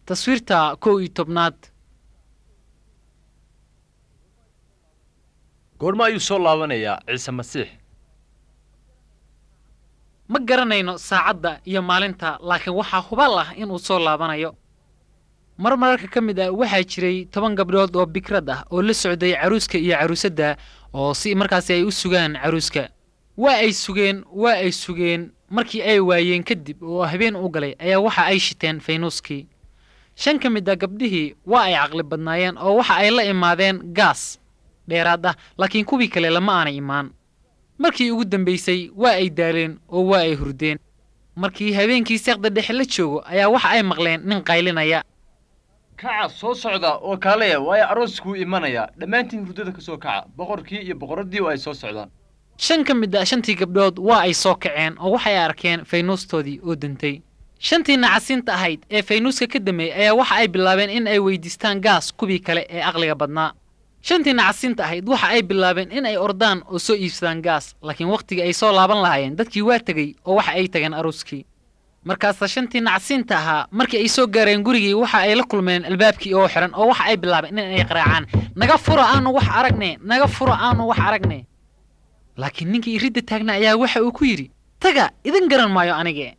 taswiirta kow iyo tobnaad goorma ayuu soo laabanayaa ciise masiix ma garanayno saacadda iyo maalinta laakiin waxaa hubaal ah inuu soo laabanayo mar mararka ka mid ah waxaa jiray toban gabdhood oo bikrad ah oo la socday caruuska iyo caruusadda oo si markaasi ay u sugaan caruuska waa ay sugeen waa ay sugeen markii ay waayeen kadib oo habeen u galay ayaa waxa ay shiteen faynuuskii shan ka mid a gabdhihii waa ay caqli badnaayeen oo waxa ay la imaadeen gaas dheeraad ah laakiin kuwii kale lama aanay imaan markii ugu dambaysay waa ay daaleen oo waa ay hurdeen markii habeenkii seeqda dhexe la joogo ayaa waxa ay maqleen nin qaylinaya kaca soo socda oo kaalaya waayo arooskuu imanaya dhammaantiin hurdada ka soo kaca boqorkii iyo boqoraddii oo ay soo socdaan shan ka mid a shantii gabdhood waa ay soo kaceen oo waxay arkeen faynuustoodii oo dantay shantii nacasiinta ahayd ee faynuuska ka dameeyey ayaa waxa ay bilaabeen in ay weydiistaan gaas kuwii kale ee aqliga badnaa shantii nacasiinta ahayd waxa ay bilaabeen in ay ordaan oo soo iibsadaan gaas laakiin wakhtigii ay soo laaban lahaayeen dadkii waa tegey oo waxa ay tageen arooskii markaasa shantii nacasiinta ahaa markii ay soo gaareen gurigii waxa ay la kulmeen albaabkii oo xihan oo waxa ay bilaabeen in ay qaraacaan naga fura aanu wax aragne naga fura aanu wax aragne laakiin ninkii iridda taagna ayaa waxa uu ku yidhi taga idin garan maayo anige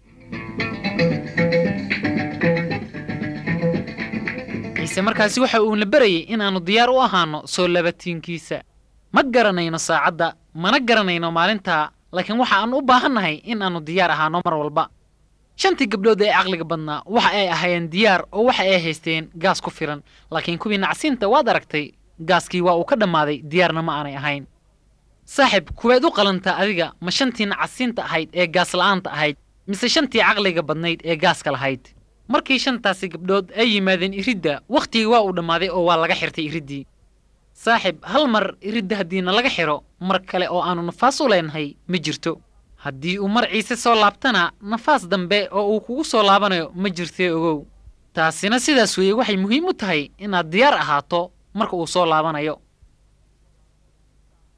ciise markaasi waxa uuna berayay inaannu diyaar u ahaanno soo labatiinkiisa ma garanayno saacadda mana garanayno maalintaa laakiin waxa aan u baahannahay in aannu diyaar ahaanno mar walba shantii gabdhood ee caqliga badnaa waxa ay ahaayeen diyaar oo waxa ay haysteen gaas ku filan laakiin kuwii nacsiinta waad aragtay gaaskii waa uu ka dhammaaday diyaarna ma aanay ahayn saaxib kuweed u qalantaa adiga ma shantii nacasiinta ahayd ee gaas la'aanta ahayd mise shantii caqliga badnayd ee gaaska lahayd markii shantaasi gabdhood ay yimaadeen iridda wakhtigii waa uu dhammaaday oo waa laga xirtay iriddii saaxib hal mar iridda haddiina laga xidho mar kale oo aannu nafaas u leenahay ma jirto haddii uu mar ciise soo laabtana nafaas dambe oo uu kugu soo laabanayo ma jirtee ogow taasina sidaas weeye waxay muhiim u tahay inaad diyaar ahaato marka uu soo laabanayo